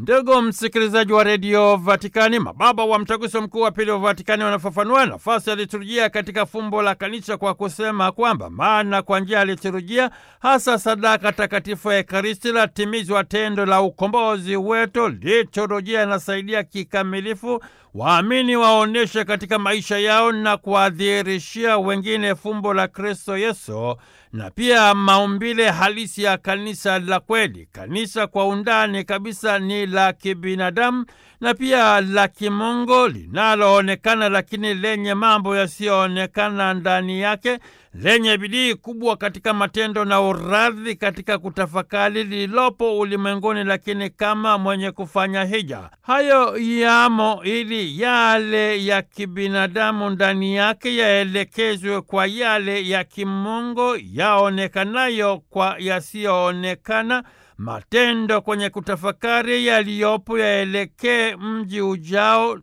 Ndugu msikilizaji wa redio Vatikani, mababa wa mtaguso mkuu wa pili wa Vatikani wanafafanua nafasi ya liturujia katika fumbo la kanisa kwa kusema kwamba maana kwa njia ya liturujia, hasa sadaka takatifu ya Ekaristi, latimizwa tendo la ukombozi wetu. Liturujia inasaidia kikamilifu waamini waonyeshe katika maisha yao na kuwadhihirishia wengine fumbo la Kristo Yesu na pia maumbile halisi ya kanisa la kweli. Kanisa kwa undani kabisa ni la kibinadamu na pia la kimungu linaloonekana, lakini lenye mambo yasiyoonekana ndani yake, lenye bidii kubwa katika matendo na uradhi katika kutafakari lililopo ulimwenguni, lakini kama mwenye kufanya hija. Hayo yamo ili yale ya kibinadamu ndani yake yaelekezwe kwa yale ya kimungu yaonekanayo kwa yasiyoonekana. Matendo kwenye kutafakari yaliyopo yaelekee mji ujao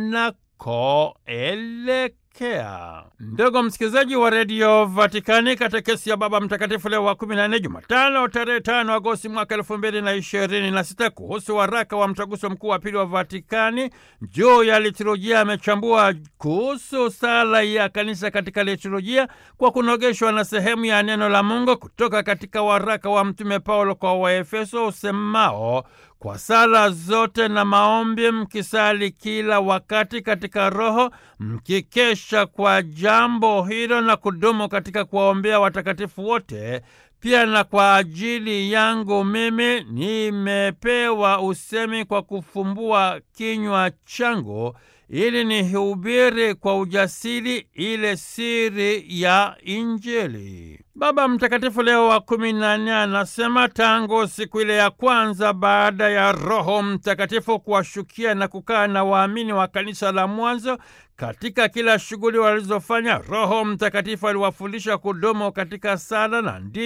tunakoelekea. Ndugu msikilizaji wa redio Vatikani, katekesi ya Baba Mtakatifu Leo wa kumi na nne, Jumatano tarehe tano Agosti mwaka elfu mbili na ishirini na sita kuhusu waraka wa mtaguso mkuu wa pili wa Vatikani juu ya liturujia amechambua kuhusu sala ya kanisa katika liturujia kwa kunogeshwa na sehemu ya neno la Mungu kutoka katika waraka wa Mtume Paulo kwa Waefeso usemao kwa sala zote na maombi mkisali kila wakati katika Roho, mkikesha kwa jambo hilo na kudumu katika kuwaombea watakatifu wote. Pia na kwa ajili yangu mimi nimepewa usemi kwa kufumbua kinywa changu ili nihubiri kwa ujasiri ile siri ya Injili. Baba Mtakatifu Leo wa kumi na nne anasema tangu siku ile ya kwanza baada ya Roho Mtakatifu kuwashukia na kukaa na waamini wa kanisa la mwanzo katika kila shughuli walizofanya, Roho Mtakatifu aliwafundisha kudumu katika sala na ndi